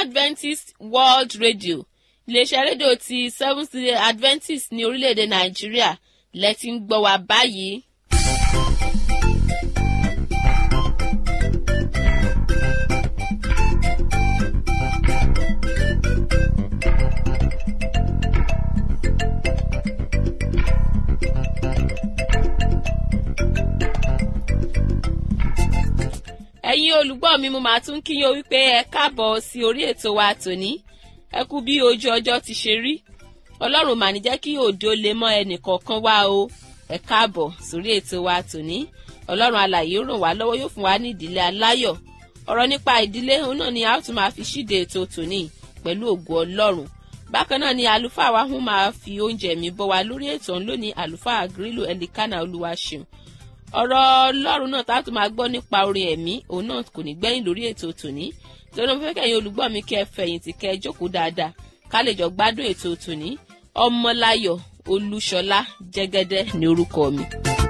adventist world radio iléeṣẹ́ rédíò ti seventh day adventist ní orílẹ̀-èdè nàìjíríà lẹ́tí ń gbọ́ wa báyìí. ẹ̀yin olùgbọ́ mi mo máa tún kí yín o wípé ẹ káàbọ̀ sí orí ètò wa tòní ẹ kú bí ojú ọjọ́ ti ṣe rí ọlọ́run mà ní jẹ́ kí òde ó lè mọ́ ẹnì kọ̀ọ̀kan wá o ẹ káàbọ̀ sórí ètò wa tòní ọlọ́run alàyè ràn wá lọ́wọ́ yóò fún wa ní ìdílé aláyọ̀ ọ̀rọ̀ nípa ìdílé òun náà ni a ó tún máa fi ṣíde ètò tòní pẹ̀lú ògo ọlọ́run bákan náà ni àlùfáà wa hún máa fi oúnjẹ mi bọ́ wa lórí ètò ọ̀hún lónìí àlùfáà grílò ẹlikánà olúwaṣeun ọ̀rọ̀ ọlọ́run náà tá a tún máa gbọ́ nípa orin ẹ̀mí òun náà kò ní gbẹ́yìn lórí ètò tòní torí mo fẹ́ kẹ́yìn olùgbọ́ mi kẹ́ ẹ fẹ̀yìntì kẹ́ ẹ jókòó dáadáa ká lè jọ gbádùn ètò tòní ọmọláyọ̀ olúṣọlá jẹ́gẹ́dẹ́ ní orúkọ mi.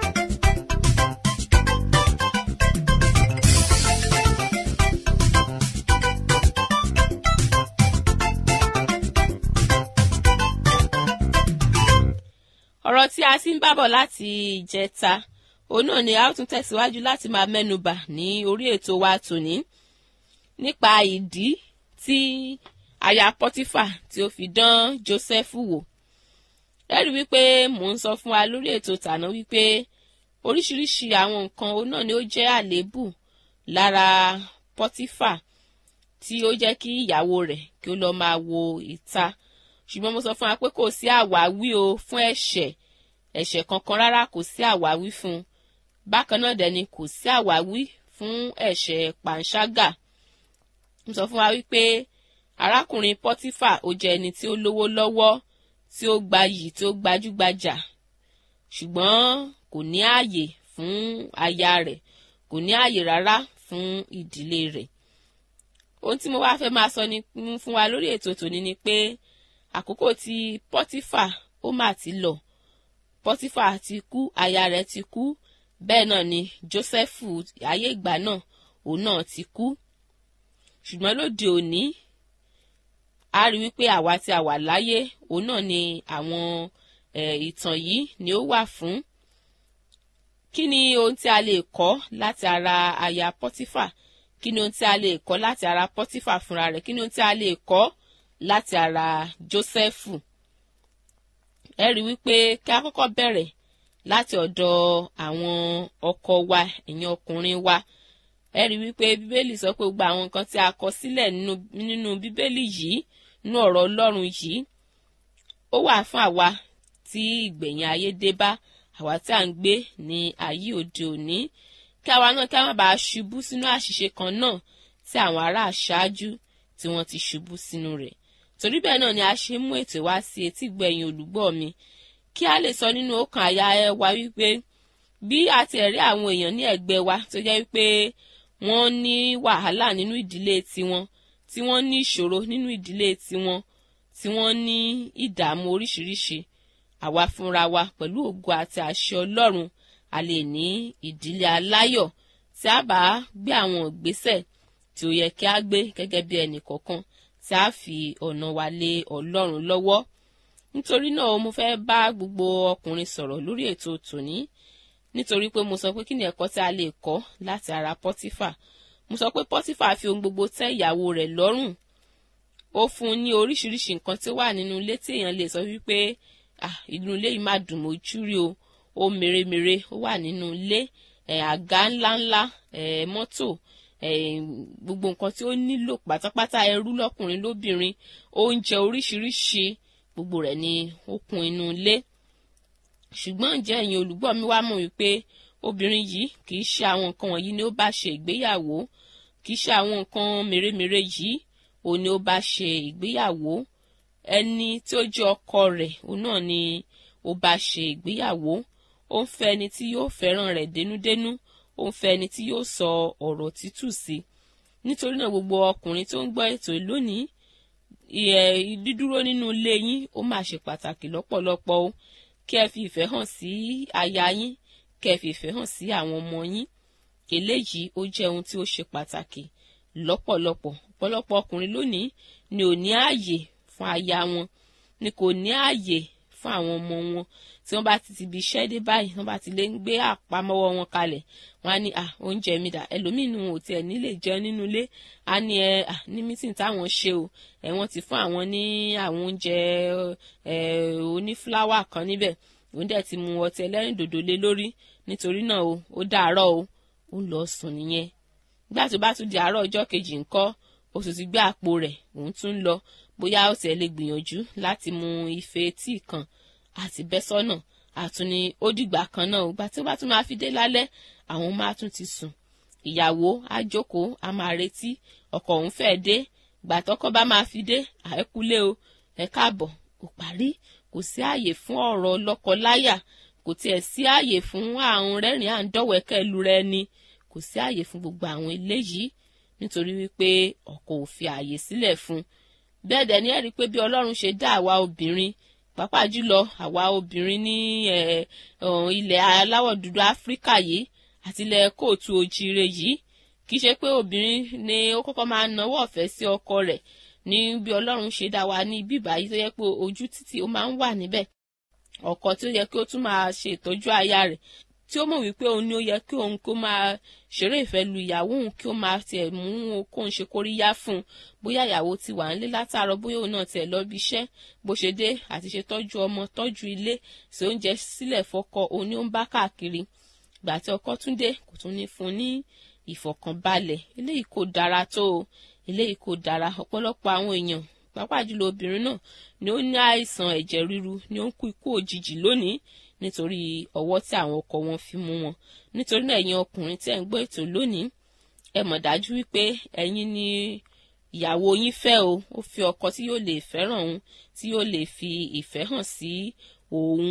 ọ̀rọ̀ tí a sì ń bábọ̀ láti ìjẹta òun náà ni a ó tún tẹ̀síwájú láti máa mẹ́nubà ní orí ètò wa tòní nípa ìdí tí aya pọ́tífà tí ó fi dán Jósẹ́fù wò ẹ rí wípé mò ń sọ fún wa lórí ètò tàná wípé oríṣiríṣi àwọn nǹkan òun náà ni ó jẹ́ àléébù lára pọ́tífà tí ó jẹ́ kí ìyàwó rẹ̀ kí ó lọ́ọ́ máa wo ìta ṣùgbọ́n mo sọ fún wa pé kò sí àwáwí o fún ẹ̀ṣẹ̀ ẹ̀ṣẹ̀ kankan rárá kò sí àwáwí fún un bákan náà dẹ̀ ni kò sí àwáwí fún ẹ̀ṣẹ̀ pàǹságà mo sọ fún wa wípé arákùnrin pọ́tífà ó jẹ́ ẹni tí ó lówó lọ́wọ́ tí ó gbayì tí ó gbajúgbajà ṣùgbọ́n kò ní ààyè fún aya rẹ̀ kò ní ààyè rárá fún ìdílé rẹ̀ ohun tí mo wá fẹ́ máa sọ ni fún wa lórí ètò tòní ni pé àkókò tí pọ́tífà ó mà ti lọ pọ́tífà ti kú aya rẹ̀ ti kú bẹ́ẹ̀ náà ni jósẹ́fù ayé ìgbà náà òun náà ti kú ṣùgbọ́n lóde òní a rí wípé àwa tí a wà láyé òun náà ni àwọn ìtàn yìí ni ó wà fún kí ni ohun tí a lè kọ́ láti ara aya pọ́tífà kí ni ohun tí a lè kọ́ láti ara pọ́tífà fúnra rẹ̀ kí ni ohun tí a lè kọ́ láti ara jósẹ́fù ẹ rí wípé kí a kọ́kọ́ bẹ̀rẹ̀ láti ọ̀dọ̀ àwọn ọkọ wa ẹ̀yin ọkùnrin wa ẹ rí wípé bíbélì sọ pé gbogbo àwọn nǹkan tí a kọ sílẹ̀ nínú bíbélì yìí nínú ọ̀rọ̀ ọlọ́run yìí ó wà fún àwa tí ìgbẹ̀yìn ayé dé bá àwa tí à ń gbé ní ayé òde òní kí àwa náà kí a má bàa ṣubú sínú àṣìṣe kan náà tí àwọn ará àṣáájú tí wọ́n ti ṣubú sínú rẹ̀ torí bẹ́ẹ̀ náà ni a ṣe mú ètò wá sí etí gbẹ̀yìn olùgbọ́ mi kí a lè sọ nínú ọkàn àyà ẹ wa wípé bí a ti rí àwọn èèyàn ní ẹ̀gbẹ́ wa tó jẹ́ wípé wọ́n ní wàhálà nínú ìdílé tiwọn tí wọ́n ní ìṣòro nínú ìdílé tiwọn tí wọ́n ní ìdààmú oríṣiríṣi àwa fúnra wa pẹ̀lú ògo àti àṣẹ Ọlọ́run a lè ní ìdílé aláyọ̀ tí a bá gbé àwọn ìgbésẹ̀ tí ó yẹ kí a gbé gẹ́gẹ́ bí ẹnì kọ̀ọ̀kan tí a fi ọ̀nà wa lé Ọlọ́run lọ́wọ́ nítorí náà mo fẹ́ bá gbogbo ọkùnrin sọ̀rọ̀ lórí ètò tòní nítorí pé mo sọ pé kí ni ẹ̀kọ́ tí a lè kọ́ láti ara pọ́tífà mo sọ pé pọ́tífà fi ohun gbogbo tẹ́ ìyàwó rẹ̀ lọ́rùn ó fún un ní oríṣiríṣi nǹkan tí ó wà nínú ilé tí èèyàn lè sọ wípé inú ilé yìí má dùn mójú rí o ó mèremère ó wà nínú ilé àga ńláńlá mọ́tò gbogbo nǹkan tí ó nílò pátápátá ẹrú lọ́kùnrin lóbìnrin oúnjẹ oríṣiríṣi gbogbo rẹ̀ ni ó kún inú ilé ṣùgbọ́n ǹjẹ́ ẹ̀yin olùgbọ́ mi wá mọ̀ wípé obìnrin yìí kì í ṣe àwọn nǹkan wọ̀nyí ni ó bá ṣe ìgbéyàwó kì í ṣe àwọn nǹkan mèremère yìí òun ni ó bá ṣe ìgbéyàwó ẹni tí ó jẹ́ ọkọ rẹ̀ òun náà ni ó bá ṣe ìgbéyàwó ó ń fẹ́ ẹni tí yóò fẹ́ràn rẹ̀ dénúdénú ó ń fẹ́ ẹni tí yóò sọ ọ̀rọ̀ tútù sí nítorí náà gbogbo ọkùnrin tó ń gbọ́ ètò lónìí dídúró nínú ilé yín ó máa ṣe pàtàkì lọ́pọ̀lọpọ̀ o kí ẹ fi ìfẹ́ hàn sí aya yín kí ẹ fi ìfẹ́ hàn sí àwọn ọmọ yín eléyìí ó jẹ́ ohun tí ó ṣe pàtàkì lọ́pọ̀lọpọ̀ ọ̀pọ̀lọpọ̀ ọkùnrin lónìí ni ò ní ààyè fún aya wọn ni kò ní ààyè fún àwọn ọmọ wọn tí wọ́n bá ti ti ibi iṣẹ́ dé báyìí wọ́n bá ti lè ń gbé àpamọ́wọ́ wọn kalẹ̀ wọ́n á ní à oúnjẹ mi dà ẹlòmíín nu ò tiẹ̀ nílé jẹun nínú ilé á ní ẹ à ní mítìn táwọn ṣe o ẹ wọ́n ti fún àwọn ní àwọn oúnjẹ ẹ onífúláwà kan níbẹ̀ òun dẹ̀ ti mu ọtí ẹlẹ́rìndòdò lé lórí nítorí náà o ó dàárọ̀ o ó lọ sùn nìyẹn nígbà tó bá tún di àárọ̀ ọjọ́ kejì ńkọ́ ó sì ti gbé àpò rẹ̀ òun tún ń lọ bóyá ó tiẹ̀ lè gbìyànjú láti mu ife tíì kan àti bẹ́ sọ́nà àtúni ó dìgbà kan náà ìgbà tí ó bá tún máa fi dé lálẹ́ àwọn máa tún ti sùn ìyàwó á jókòó á máa retí ọkọ òun fẹ́ dé ìgbà tọ́kọ bá máa fi dé àẹ́kúlé o ẹ káàbọ̀ kò parí kò sí ààyè fún ọ̀rọ̀ lọ́kọ-láyà kò tiẹ̀ sí ààyè fún àrùn rẹ́rìn à ń dọ̀wẹ́kẹ́ lu rẹ ni kò sí ààyè fún gbogbo àwọn eléyìí nítorí wípé ọkọ ò fi ààyè sílẹ̀ fún bẹ́ẹ̀ dẹ̀ ni ẹ rí i pé bí ọlọ́run ṣe dá àwa obìnrin pàápàá jùlọ àwa obìnrin ní ilẹ̀ aláwọ̀ dúdú áfíríkà yìí àti ilẹ̀ kóòtù òjìire yìí kì í ṣe pé obìnrin ni ó kọ́kọ́ máa náwó ọ̀fẹ́ sí ọkọ rẹ̀ ní bí ọlọ́run ṣe dá wa ní bíbá yìí tó yẹ pé ojú títì ó máa ń wà níbẹ̀ ọkọ tí ó yẹ kí ó tún máa ṣe ìtọ́jú aya rẹ̀ tí ó mọ̀ wípé òun ni ó yẹ kí òun kó máa ṣeré ìfẹ́ lu ìyàwó òun kí ó máa tiẹ̀ mú kóun ṣe kóríyá fún un bóyá ìyàwó ti wà nílé látàárọ̀ bóyá òun náà tiẹ̀ lọ bí iṣẹ́ bó ṣe dé àti ṣe tọ́jú ọmọ tọ́jú ilé ṣe oúnjẹ sílẹ̀ fọ́kọ òun ni ó ń bá káàkiri ìgbà tí ọkọ tún dé kò tún ní fún un ní ìfọ̀kànbalẹ̀ eléyìí kò dára tó o eléyìí kò dára ọ̀pọ̀lọpọ̀ àwọn èèyàn pàápàá jùlọ obìnrin náà ni ó ní àìsàn ẹ̀jẹ̀ ríru ni ó ń kú ikú òjijì lónìí nítorí ọwọ́ tí àwọn ọkọ wọn fi mú wọn nítorí náà ẹ̀yin ọkùnrin tí ẹ̀ ń gbọ́ ètò lónìí ẹ mọ̀ dájú wípé ẹ̀yin ni ìyàwó yín fẹ́ o ó fi ọkọ tí yóò lè fẹ́ràn òun tí yóò lè fi ìfẹ́ hàn sí òun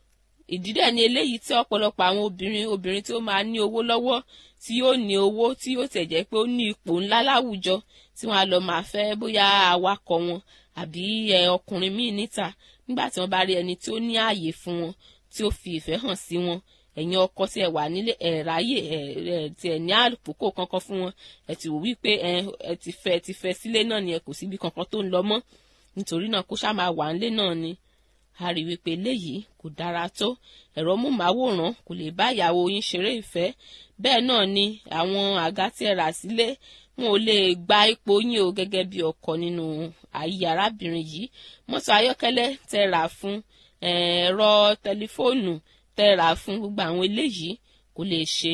ìdí dẹ̀ ni eléyìí tí ọ̀pọ̀lọpọ̀ àwọn obìnrin obìnrin tí ó máa ní owó lọ́wọ́ tí yóò ní owó tí yóò tẹ̀ jẹ́ pé ó ní ipò ńlá láwùjọ tí wọ́n á lọ máa fẹ́ bóyá awakọ̀ wọn àbí ọkùnrin míì níta nígbà tí wọ́n bá rí ẹni tí ó ní ààyè fún wọn tí ó fi ìfẹ́ hàn sí wọn ẹ̀yin ọkọ tí ẹ wà nílé ẹ ráyè ẹ ẹ tí ẹ ní àpòkò kankan fún wọn ẹ ti wò wípé ẹ ẹ ti fẹ́ ti fẹ́ sílé náà ni ẹ kò síbi kankan tó ń lọ mọ́ nítorí náà kó ṣáà máa wà nílé náà ni a rí wípé eléyìí kò dára tó ẹ̀rọ múmáwòrán kò lè bá ìyàwó yín ṣeré ìfẹ́ bẹ́ẹ̀ náà ni àwọn àga tí ẹ rà sílé wọn ò lè gba ipò yín o gẹ́gẹ́ bí ọkọ nínú ayé arábìnrin yìí mọ́tò ayọ́kẹ́lẹ́ tẹ rà fún ẹ̀rọ tẹlifóònù tẹ rà fún gbogbo àwọn eléyìí kò lè ṣe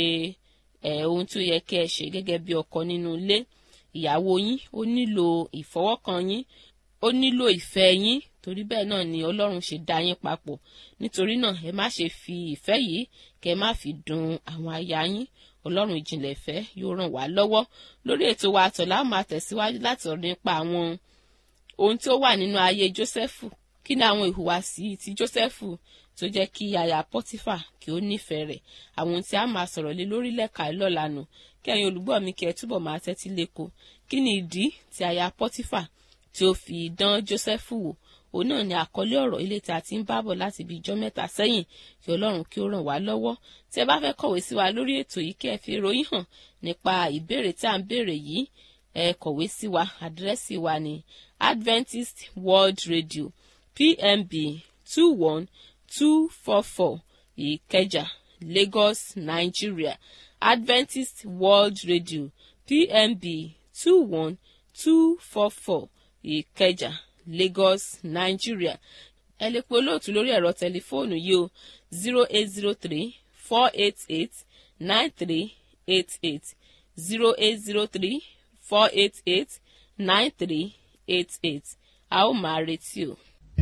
ohun tí ó yẹ kí ẹ ṣe gẹ́gẹ́ bí ọkọ nínú ilé ìyàwó yín ó nílò ìfọwọ́kàn yín ó nílò ìfẹ́ yín torí bẹ́ẹ̀ náà ni ọlọ́run ṣe dá yín papọ̀ nítorí náà ẹ má ṣe fi ìfẹ́ yìí kẹ́ ẹ má fi dùn àwọn aya yín ọlọ́run ìjìnlẹ̀ ìfẹ́ yóò ràn wá lọ́wọ́ lórí ètò wa àtọ̀lá máa tẹ̀síwájú láti ọ̀rọ̀ nípa àwọn ohun tí ó wà nínú ayé jósẹ́fù kí ni àwọn ìhùwàsí ti jósẹ́fù tó jẹ́ kí aya pọ́tífà kí ó nífẹ̀ẹ́ rẹ̀ àwọn ohun tí a máa sọ̀rọ̀ lé lórí lẹ́ka lọ́lànà kí ẹ̀yin olùgbọ́ mi kí ẹ túbọ̀ máa tẹ́tí lẹ́kọ̀ọ́ kí ni ìdí tí aya pọ́tífà tí ó fi dán jósẹ́fù wò òun náà ni àkọlé ọ̀rọ̀ ilé tí a ti ń bábọ̀ láti ibi ìjọ mẹ́ta sẹ́yìn kí ọlọ́run kí ó ràn wá lọ́wọ́ tí ẹ bá fẹ́ kọ̀wé sí wa lórí ètò yìí kí ẹ fi ròyìn hàn nípa ìbéèrè tí à ń béèrè yìí ẹ kọ̀wé sí wa àdírẹ́sì wa ní Adventist World Radio PMB two one two four four Ìkẹjà Lagos Nigeria Adventist World Radio PMB two one two four four Ìkẹjà Lagos Nigeria ẹ lè pe olóòtú lórí ẹ̀rọ tẹlifóònù yìí o zero eight zero three four eight eight nine three eight eight zero eight zero three four eight eight nine three eight eight a ó máa retí o.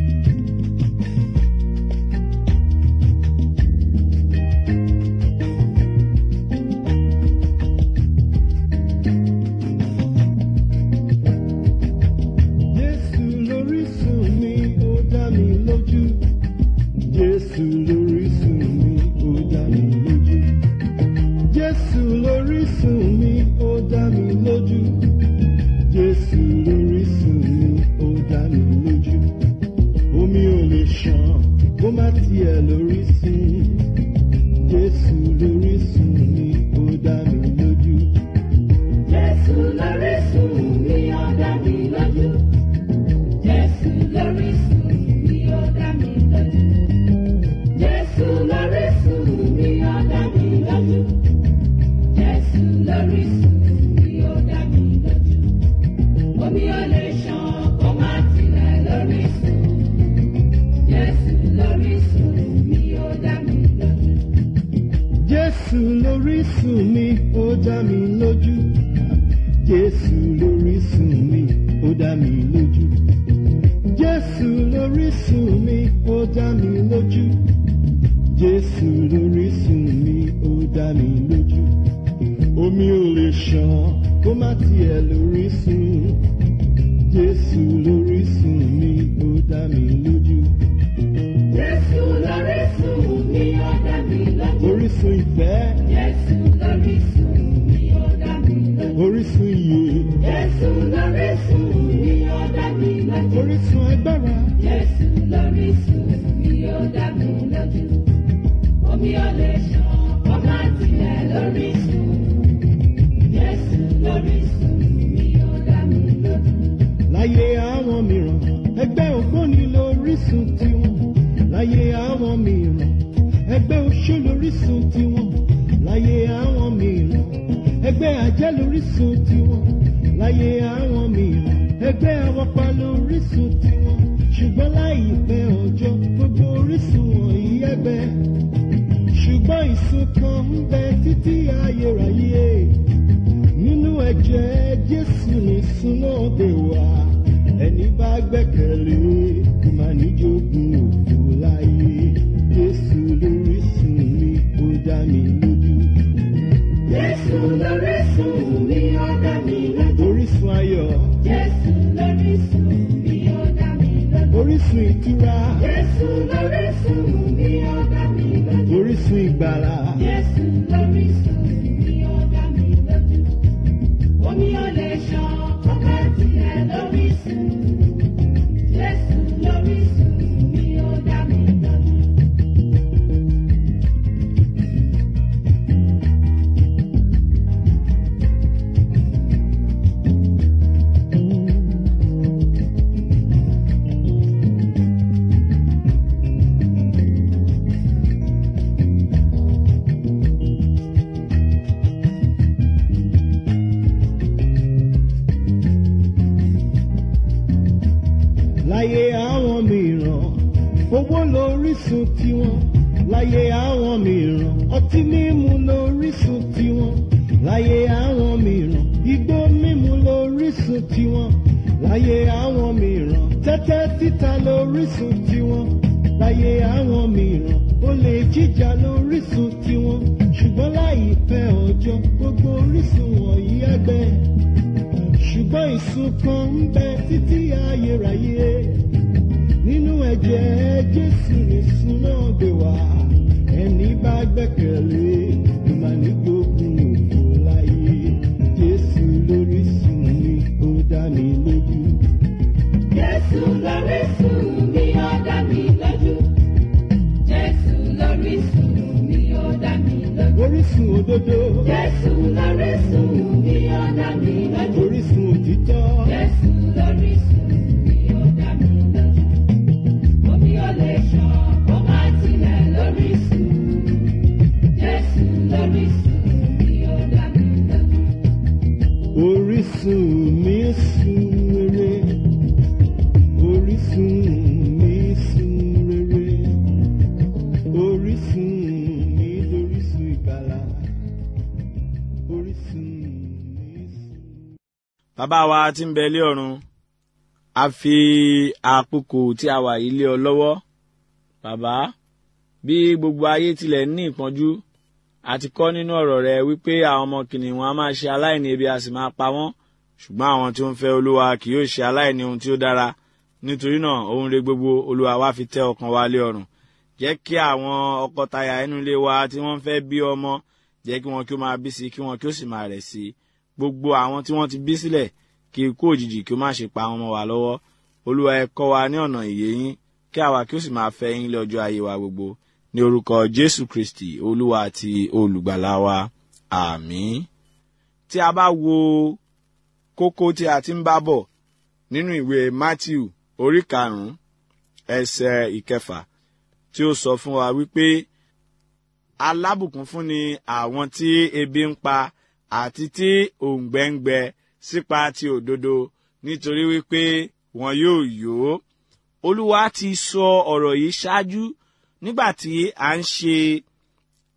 Jésù lórísun mi, ó dá mi lójú. Jésù lórísun mi, ó dá mi lójú. Jésù lórísun mi, ó dá mi lójú. Jésù lórísun mi, ó dá mi lójú. lórísun mi ó dá mi lójú jésù lórísun mi ó dá mi lójú jésù lórísun mi ó dá mi lójú jésù lórísun mi ó dá mi lójú omi ò lè ṣàn kó má tiẹ̀ lórísun jésù lórísun mi ó dá mi lójú Jésù lórísun mi ó dá mi lójú. orísun ìfẹ́ Jésù lórísun mi ó dá mi lójú. orísun iyè Jésù lórísun mi ó dá mi lójú. orísun agbára Jésù lórísun mi ó dá mi lójú. Omi ò lè ṣàn kó má tilẹ̀ lórísun. Jésù lórísun mi ó dá mi lójú. láyé àwọn mìíràn ẹgbẹ́ ògbóni lórísun tiwọn láyé àwọn mìíràn ẹgbẹ́ oṣó lórísun tiwọn láyé àwọn mìíràn ẹgbẹ́ ajẹ́ lórísun tiwọn láyé àwọn mìíràn ẹgbẹ́ awọ́pa lórísun tiwọn ṣùgbọ́n láìpẹ́ ọjọ́ gbogbo orísun wọ̀nyí ẹgbẹ́ ṣùgbọ́n ìsun kan ń bẹ títí ayérayé nínú ẹ̀jẹ̀ jésù ní súná dé wá ẹni bá gbẹ́kẹ̀lé kò má ní jogún òfò láyé jésù lórísun mi ó dá mi lójú Jésù lórísun mi ó dá mi lójú. orísun ayọ̀ Jésù lórísun mi ó dá mi lójú. orísun ìtura Jésù lórísun mi ó dá mi lójú. orísun ìgbàlà Jésù lórísun mi ó dá mi lójú. Omi ò lè ṣàn ọba tilẹ̀ lórísun. Jésù lórísun mi ó dá mi lójú. láyé àwọn mìíràn owó lórísun tiwọn láyé àwọn mìíràn ọtí mímu lórísun tiwọn láyé àwọn mìíràn igbó mímu lórísun tiwọn láyé àwọn mìíràn tẹ́tẹ́ títa lórísun tiwọn láyé àwọn mìíràn olè jíjà lórísun tiwọn ṣùgbọ́n láìpẹ́ ọjọ́ gbogbo orísun wọ̀nyí ẹgbẹ́ ṣùgbọ́n ìsun kan ń bẹ títí ayérayé nínú ẹ̀jẹ̀ jésù nìsun náà gbé wá ẹni bá gbẹ́kẹ̀lé ló máa ní gbógun òfò láyé jésù lórísun mi ó dá mi lójú Jésù lórísun mi ó dá mi lójú. Jésù lórísun mi ó dá mi lójú. orísun òdodo Jésù lórísun mi ó dá mi lójú. orísun òtítọ́ Jésù lórísun mi ó dá mi lójú. Omi ò lè ṣàn kó má tilẹ̀ lórísun. Jésù lórísun mi ó dá mi lójú. orísun mi sun rere orísun mi sun rere orísun mi lórísun ìgbàlà orísun mi sun. bàbá wa tí ń bẹ ilé ọ̀run a fi àkókò tí a wà yìí lé ọ lọ́wọ́ bàbá bí gbogbo ayé tilẹ̀ ní ìpọ́njú a ti kọ́ nínú ọ̀rọ̀ rẹ wípé àwọn ọmọ kìnìún a máa ṣe aláìní ebi a sì máa pa wọ́n ṣùgbọ́n àwọn tí ó ń fẹ́ olúwa kì yóò ṣe aláìní ohun tí ó dára nítorí náà ohun rere gbogbo olúwa wa fi tẹ́ ọkàn wa lé ọrùn jẹ́ kí àwọn ọkọtaya inú ilé wa tí wọ́n fẹ́ bí ọmọ jẹ́ kí wọn kí ó máa bí sí kí wọn kí ó sì máa rẹ̀ sí i gbogbo àwọn tí wọ́n ti bí sílẹ̀ kí ikú òjijì kí ó má ṣe pa àwọn ọmọ wa lọ́wọ́ olúwa ẹ kọ́ wa ní ọ̀nà ìyè yín kí àwa kí ó sì máa fẹ́ yín lọ́jọ́ ayé wa gbogbo ní orúkọ jésù kristi olúwa àti olùgbàlà wa àmín tí a bá wo kókó tí a ti ń bá bọ̀ nínú ìwé matthew orí karùn-ún ẹsẹ̀ ìkẹfà tí ó sọ fún wa wípé alábùkún fún ni àwọn tí ebi ń pa àti tí òǹgbẹ ń gbẹ sípa ti òdodo nítorí wípé wọn yóò yó olúwa ti sọ ọ̀rọ̀ yìí ṣáájú nígbà tí à ń ṣe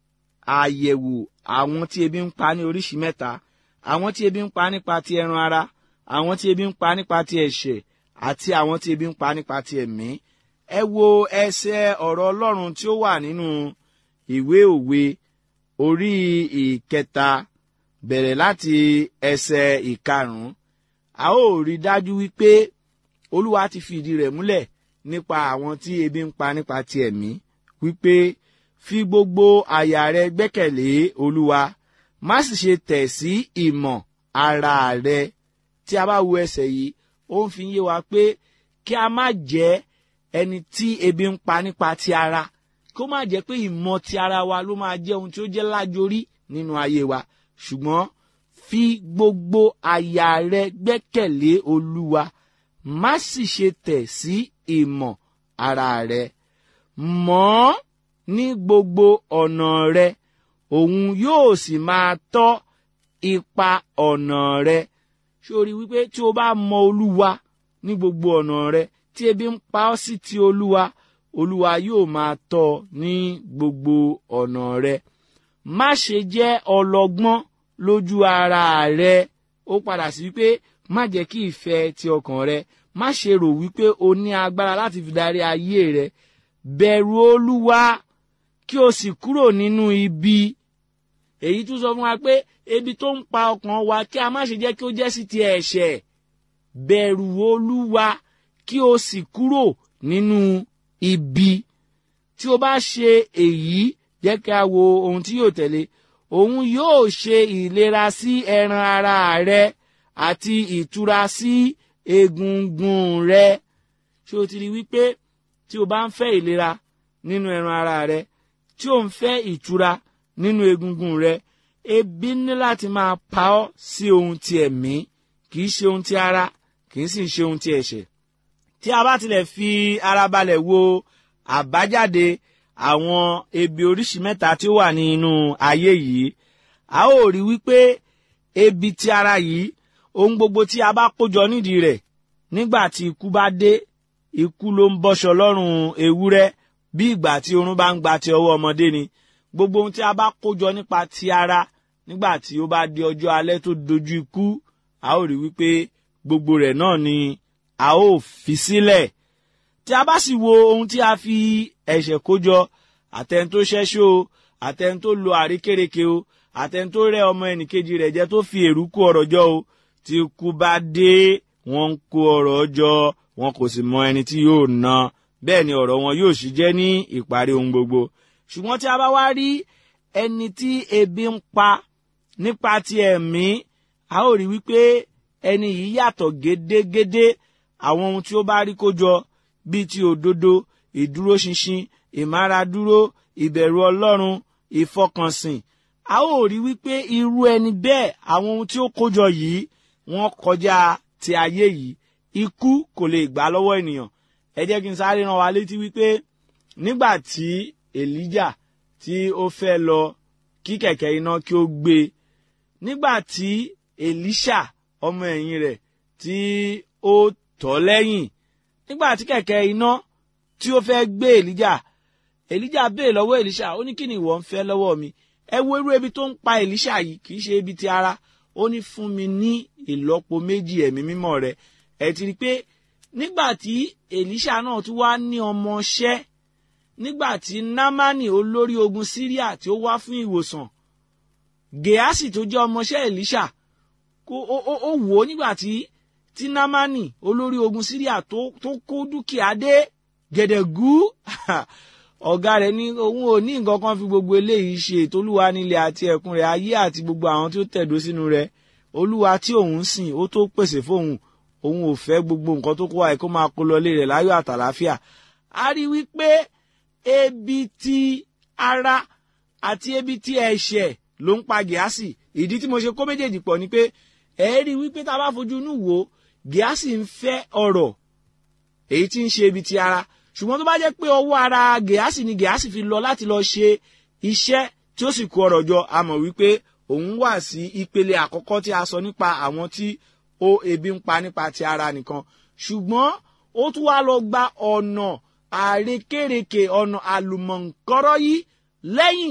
àyẹ̀wò àwọn tí ebi ń pa ní oríṣi mẹ́ta àwọn tí ebi ń pa nípa ti ẹran ara àwọn tí ebi ń pa nípa ti ẹ̀ṣẹ̀ àti àwọn tí ebi ń pa nípa ti ẹ̀mí ẹ wo ẹsẹ̀ ọ̀rọ̀ ọlọ́run tí ó wà nínú ìwé òwe orí ìkẹta bẹ̀rẹ̀ láti ẹsẹ̀ ìkarùn-ún a ó rí dájú wípé olúwa ti fi ìdí rẹ̀ múlẹ̀ nípa àwọn tí ebi ń pa nípa ti ẹ̀mí wípé fi gbogbo àyà rẹ gbẹ́kẹ̀lé olúwa má sì ṣe tẹ̀ sí ìmọ̀ ara rẹ tí a bá wo ẹsẹ̀ yìí ó ń fi yé wa pé kí a má jẹ́ ẹni tí ebi ń pa nípa ti ara kó má jẹ́ pé ìmọ̀ ti ara wa ló máa jẹ́ ohun tí ó jẹ́ lájorí nínú ayé wa ṣùgbọ́n fi gbogbo àyà rẹ gbẹ́kẹ̀lé olúwa má sì ṣe tẹ̀ sí ìmọ̀ ara rẹ mọ̀ ọ́ ní gbogbo ọ̀nà rẹ òun yóò sì máa tọ́ ipa ọ̀nà rẹ sórí wípé tí o bá mọ olúwa ní gbogbo ọ̀nà rẹ tí ebi ń pa ọ́ sí ti olúwa olúwa yóò máa tọ́ ọ ní gbogbo ọ̀nà rẹ má ṣe jẹ́ ọlọ́gbọ́n lójú ara rẹ ó padà sí wípé má jẹ́ kí ìfẹ́ ti ọkàn rẹ má ṣe rò wípé o ní agbára láti fi darí ayé rẹ bẹ̀rù olúwa kí o sì kúrò nínú ibi èyí tún sọ fún wa pé ebi tó ń pa ọkàn wa kí a má ṣe jẹ́ kí ó jẹ́ sí ti ẹ̀ṣẹ̀ bẹ̀rù olúwa kí o sì kúrò nínú ibi tí o bá ṣe èyí jẹ́ kí a wo ohun tí yóò tẹ̀lé òun yóò ṣe ìlera sí ẹran ara rẹ àti ìtura sí egungun rẹ ṣé o ti rí wípé tí o bá ń fẹ́ ìlera nínú ẹran ara rẹ tí o ń fẹ́ ìtura nínú egungun rẹ ebi ní láti máa pa ọ́ sí ohun ti ẹ̀mí kì í ṣe ohun ti ara kì í sì ṣe ohun ti ẹ̀ṣẹ̀ tí a bá tilẹ̀ fi ara balẹ̀ wo àbájáde àwọn ebi oríṣi mẹ́ta tí ó wà ní inú ayé yìí a ó rí wípé ebi ti ara yìí ohun gbogbo tí a bá kójọ nídìí rẹ̀ nígbà tí ikú bá dé ikú ló ń bọ́ṣọ lọ́rùn ewúrẹ́ bí ìgbà tí oorun bá ń gba ti ọwọ́ ọmọdé ni gbogbo ohun tí a bá kójọ nípa ti ara nígbà tí ó bá di ọjọ́ alẹ́ tó dojú ikú a ó rí wípé gbogbo rẹ̀ náà ni a ó fi sílẹ̀ tí a bá sì wo ohun tí a fi ẹ̀ṣẹ̀ kójọ àtẹn tó ṣẹ́ṣó o àtẹn tó lo àríkèrèké o àtẹn tó rẹ́ ọmọ ẹnìkejì rẹ̀ jẹ tó fi èrú kó ọ̀rọ̀ jọ o tí ikú bá dé wọ́n ń kó ọ̀rọ̀ jọ wọn kò sì mọ ẹni tí yóò ná bẹ́ẹ̀ ni ọ̀rọ̀ wọn yóò sì jẹ́ ní ìparí ohun gbogbo ṣùgbọ́n tí a bá wá rí ẹni tí ebi ń pa nípa ti ẹ̀mí a ó rí wípé ẹni yìí yàtọ̀ gédégédé àwọn ohun tí ó bá rí kó jọ bíi ti òdodo ìdúróṣinṣin ìmáradúró ìbẹ̀rù ọlọ́run ìfọkànsìn a ó rí wípé irú ẹni bẹ́ẹ̀ àwọn ohun tí ó kójọ yìí wọ́n kọjá ti ayé yìí ikú kò lè gbà lọ́wọ́ ènìyàn ẹ jẹ́ kí n sáré rán wa létí wípé nígbà tí èlíjà tí ó fẹ́ lọ kí kẹ̀kẹ́ iná kí ó gbé e nígbà tí èlíṣà ọmọ ẹ̀yìn rẹ̀ tí ó tọ̀ lẹ́yìn nígbà tí kẹ̀kẹ́ iná tí ó fẹ́ gbé èlíjà èlíjà béè lọ́wọ́ èlíṣà ó ní kí ni ìwọ ń fẹ́ lọ́wọ́ mi ẹ wo irú ebi tó ń pa èlíṣà yìí kì í ṣe ebi ti ara ó ní fún mi ní ìlọ́po méjì ẹ̀mí mímọ́ rẹ ẹ ti rí i pé nígbà tí èlíṣà náà tún wá ní ọmọọṣẹ́ nígbà tí námánì olórí ogun síríà tí ó wá fún ìwòsàn gèásì tó jẹ́ ọmọọṣẹ́ èlíṣà kó ó wò ó nígbà tí tí námánì olórí ogun síríà tó tó kó dúkìá dé gẹ̀dẹ̀gú ọ̀gá rẹ̀ ní òun ò ní nǹkan kan fi gbogbo eléyìí ṣe ètò olúwa nílẹ̀ àti ẹ̀kún rẹ̀ ayé àti gbogbo àwọn tí ó tẹ̀dó sínú rẹ̀ olúwa tí òun sìn ó tó pèsè fóun òun ò fẹ́ gbogbo nǹkan tó kó wa kó máa kó lọlé rẹ̀ láyọ̀ àtàláfíà a rí wípé ebi ti ara àti ebi ti ẹ̀ṣẹ̀ ló ń pa gíásì ìdí tí mo ṣe kó méjèèjì pọ̀ ni pé ẹ rí wípé tá a bá fojú inú wò gíásì ń fẹ́ ọ̀rọ̀ èyí tí ń ṣe ibi ti ara ṣùgbọ́n tó bá jẹ́ pé ọwọ́ ara gẹ̀ásì ni gẹ̀ásì fi lọ láti lọ ṣe iṣẹ́ tí ó sì kó ọrọ̀ jọ a mọ̀ wípé òun wà sí ìpele àkọ́kọ́ tí a sọ nípa àwọn tí ó ebi ń pa nípa ti ara nìkan ṣùgbọ́n ó tún wá lọ gba ọ̀nà àrékèrèkè ọ̀nà àlùmọ̀ǹkọ́rọ́ yìí lẹ́yìn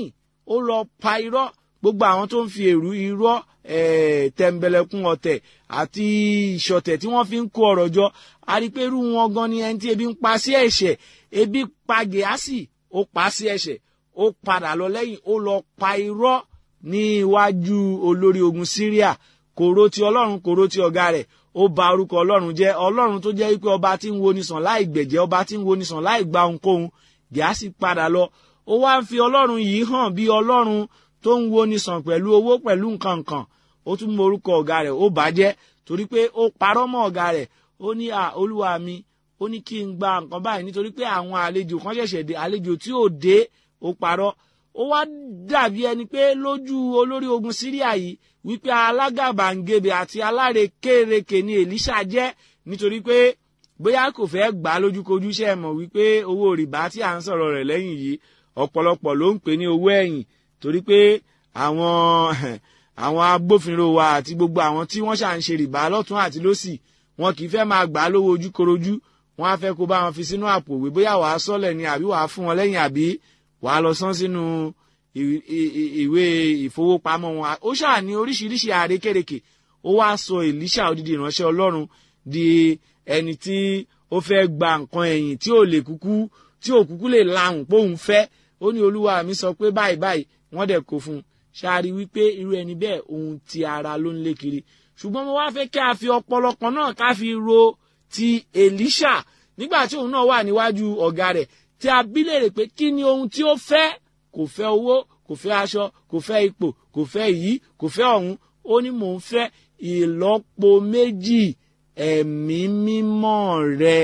ó lọ pa irọ́ gbogbo àwọn tó ń fi èrú irọ́ eh, tẹ̀m̀bẹ̀lẹ̀kun ọ̀tẹ̀ àti ìṣọ̀tẹ̀ tí wọ́n fi ń kó ọ̀rọ̀ jọ a rí i pé irú wọn gan ni ẹni tí ebi ń pa sí ẹ̀ṣẹ̀ ebi pa gèásì ó pa sí ẹ̀ṣẹ̀ ó padà lọ lẹ́yìn ó lọ pa irọ́ ní iwájú olórí ogun Syria kòró ti ọlọ́run kòró ti ọ̀gá rẹ̀ ó ba orúkọ ọlọ́run jẹ́ ọlọ́run tó jẹ́ wípé ọba tí ń wo ni sàn láì gbẹ̀jẹ́ ọba tí ń wo ni sàn láì gba ohunkóhun gíásì padà lọ ó wá ń fi ọlọ́run yìí hàn bí ọlọ́run tó ń wo ni sàn pẹ̀lú owó pẹ̀lú nǹkan nǹkan ó tún mọ orúkọ ọ̀gá rẹ̀ ó bàjẹ́ torí pé ó parọ́ mọ́ ọ̀gá rẹ̀ ó ní à olúwa mi ó ní kí n gba nǹkan báyìí nítorí pé àwọn àlejò kan ṣẹ̀ṣẹ̀ dé àlejò tí ò dé ó parọ́ ó wá dàbí ẹni pé lójú olórí ogun síríà yìí wípé alágàbàǹgebè àti alárekérekè ni èlíṣà jẹ́ nítorí pé bóyá kò fẹ́ gbà á lójúkojú ṣe mọ̀ wípé owó rìbá tí à ń sọ̀rọ̀ rẹ̀ lẹ́yìn yìí ọ̀pọ̀lọpọ̀ ló ń pè ní owó ẹ̀yìn torí pé àwọn àwọn agbófinró wa àti gbogbo àwọn tí wọ́n ṣà ń ṣe rìbá lọ́tún àti lọ́sì wọn kì í fẹ́ máa gbà á lówó ojúkorojú wọn á fẹ́ kó bá wọn fi sínú àpò òwe bóyá wàá sọ́lẹ̀ ni àbí wàá fún wọn lẹ́yìn àbí wàá lọ san sínú ìwé ìfowópamọ́ wọn ó ṣáà ní oríṣiríṣi àrékèrèkè ó wáá sọ Èlíṣà odidi ìránṣẹ́ Ọlọ́run di ẹni tí ó fẹ́ gba nǹkan ẹ̀yìn tí ò lè kúkú tí ò kúkú lè lahùn póun fẹ́ ó ní olúwa mi sọ pé báyìí báyìí wọ́n dẹ̀ kó fún un ṣáàrí wípé irú ẹni bẹ́ẹ̀ ohun ti ara ló ń lé kiri ṣùgbọ́n mo wá fẹ́ kí a fi ọpọlọ kan náà ká fi ro ti Èlíṣà nígbà tí òun náà wà níwájú ọ̀gá rẹ̀ tí a bí léèrè pé kí ni ohun tí ó fẹ́ kò fẹ́ owó kò fẹ́ aṣọ kò fẹ́ ipò kò fẹ́ èyí kò fẹ́ ọ̀hún ó ní mò ń fẹ́ ìlọ́po méjì ẹ̀mí mímọ́ rẹ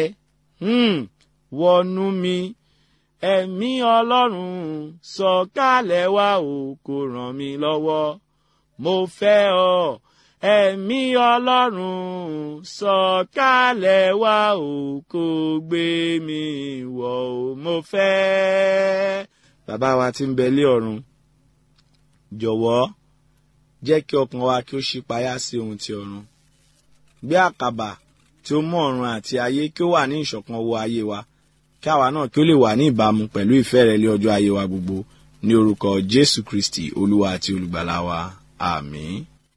wọnú mi ẹ̀mí ọlọ́run sọ̀kalẹ̀ wá o kó ràn mí lọ́wọ́ mo fẹ́ ọ ẹ̀mí ọlọ́run sọ̀kalẹ̀ wá o kó gbé mi wọ̀ o mo fẹ́. bàbá wa tí ń bẹ lé ọ̀run jọ̀wọ́ jẹ́ kí ọkàn wa kí ó ṣípayá sí ohun ti ọ̀run gbé àkàbà tí ó mú ọ̀run àti ayé kí ó wà ní ìṣọ̀kan wọ ayé wa kí àwa náà kí ó lè wà ní ìbámu pẹ̀lú ìfẹ́ rẹ lé ọjọ́ ayé wa gbogbo ní orúkọ Jésù Kristi olúwa àti olùgbàlà wa àmín.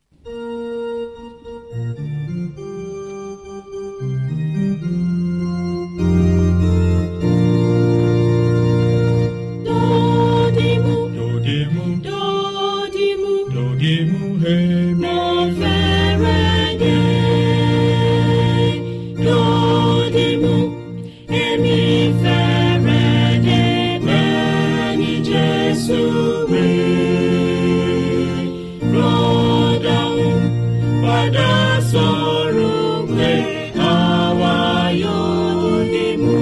Dodimu, Dodimu, dodimu, dodimu, hemi. mo fẹ́rẹ̀ dé. Dodimu, èmi fẹ́rẹ̀ dé bẹ́ẹ̀ ni Jésù wí. Rọ́dàún padà sọ̀rọ̀ pé àwa yóò dìmú.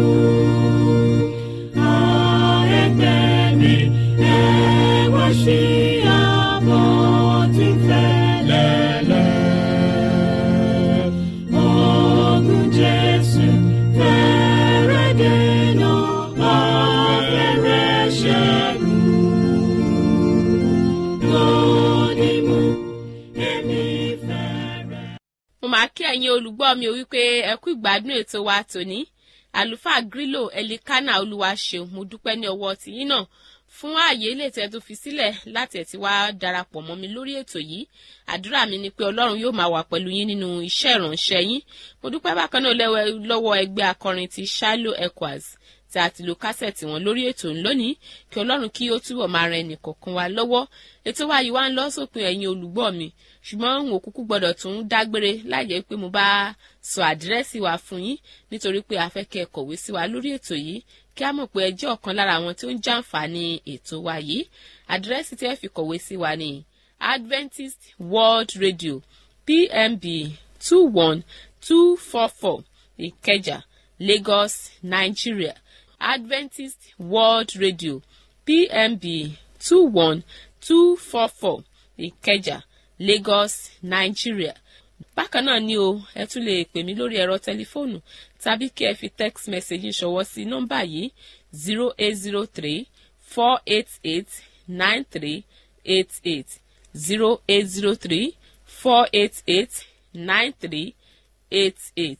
mo máa kí ẹ̀yin olùgbọ́ mi ò wípé ẹ kú ìgbádùn ètò wa tòní àlùfáà grílò ẹlikánà olúwaṣeun mo dúpẹ́ ní ọwọ́ tìyín náà fún ààyè ilé tẹ́ tó fi sílẹ̀ láti ẹ̀ tí wá darapọ̀ mọ́ mi lórí ètò yìí àdúrà mi ni pé ọlọ́run yóò máa wà pẹ̀lú yín nínú iṣẹ́ ìránṣẹ́ yín mo dúpẹ́ bákan náà lẹ́wọ̀- lọ́wọ́ ẹgbẹ́ akọrin ti Shiloh Echoes tí a ti lo kásẹ̀tì wọn lórí ètò ńlónìí kí ọlọ́run kí ó túbọ̀ máa ran ẹnì kọ̀ọ̀kan wa lọ́wọ́ ètò wa yìí wá ń lọ sópin ẹ̀yin olùgbọ́ mi ṣùgbọ́n n ò kúkú gbọ́dọ̀ tún dágbére láìjẹ́ pé mo bá sọ àdírẹ́sì wa fún yín nítorí pé a fẹ́ kẹ́ ẹ kọ̀wé sí wa lórí ètò yìí kí a mọ̀ pé ẹ jẹ́ ọ̀kan lára àwọn tí ó ń jàǹfààní ètò wa yìí àdírẹ́sì tí ẹ fi kọ̀wé sí wa ni Adventist World Radio PMB two one two four four Ìkẹjà Lagos Nigeria Adventist World Radio PMB two one two four four Ìkẹjà Lagos Nigeria bákan náà ni o ẹ tún lè pè mí lórí ẹ̀rọ tẹlifóònù tàbí kí ẹ fi text message ṣọwọ́ sí nọ́mbà yìí zero eight zero three four eight eight nine three eight eight zero eight zero three four eight eight nine three eight eight.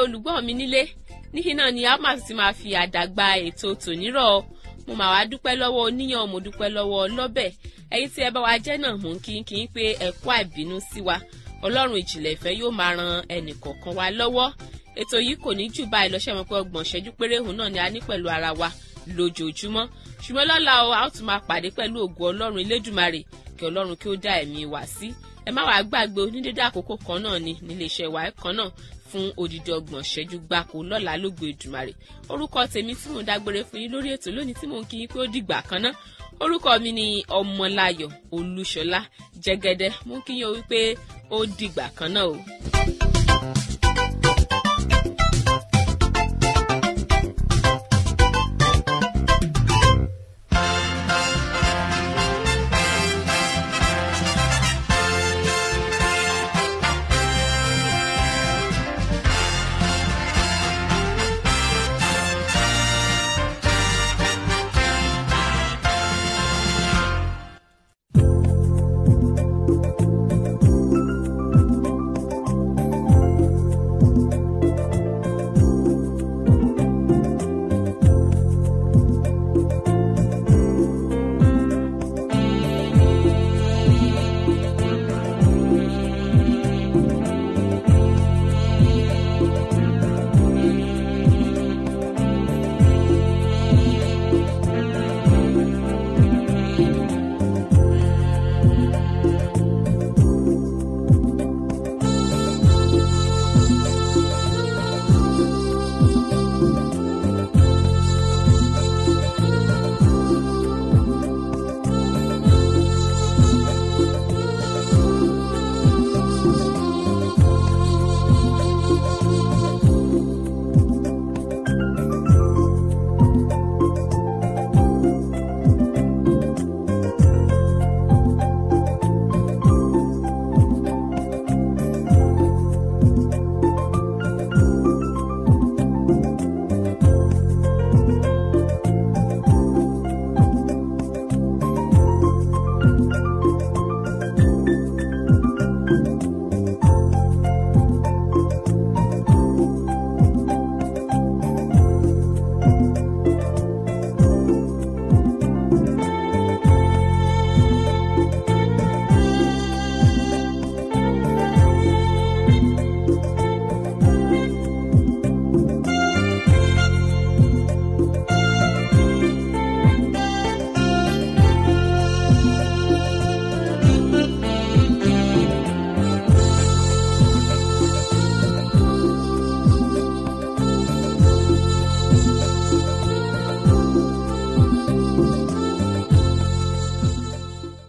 olùgbọ́ mi nílé níhìn náà ni a máa ti máa fi àdàgbà ètò tònírọ̀ mo máa wá dúpẹ́ lọ́wọ́ oníyàn mo dúpẹ́ lọ́wọ́ ọlọ́bẹ̀ ẹ̀yin tí ẹ bá wa jẹ́ náà mò ń kí kí n pé ẹ kú àìbínú sí wa ọlọ́run ìjìnlẹ̀ ìfẹ́ yóò máa ran ẹnì kọ̀ọ̀kan wa lọ́wọ́ ètò yìí kò ní jù báyìí lọ́sẹ̀ mọ́ pé ọgbọ̀n ṣẹ́jú péré òun náà ni a ní pẹ̀lú ara wa lójoojúmọ́ ṣùgbọ́n lọ́la o a ó tún máa pàdé pẹ̀lú ògùn ọlọ́run elédùmarè kí ọlọ́run kí ó dá ẹ̀mí wa sí ẹ má wàá gbàgbé onídéédé àkókò kan náà ni níléeṣẹ́ wa kan náà fún odidi ọgbọ̀n ṣẹ́jú gbáko lọ́la lógo ìdùmarè orúkọ tèmi tí mò ń dágbére fún yín lórí ètò lónìí tí mò ń kí yín pé ó dìgbà kan náà orúkọ mi ni ọmọláyọ̀ olúṣọlá jẹ́gẹ́dẹ́ mú kí yín o wípé ó dìgbà kan náà o.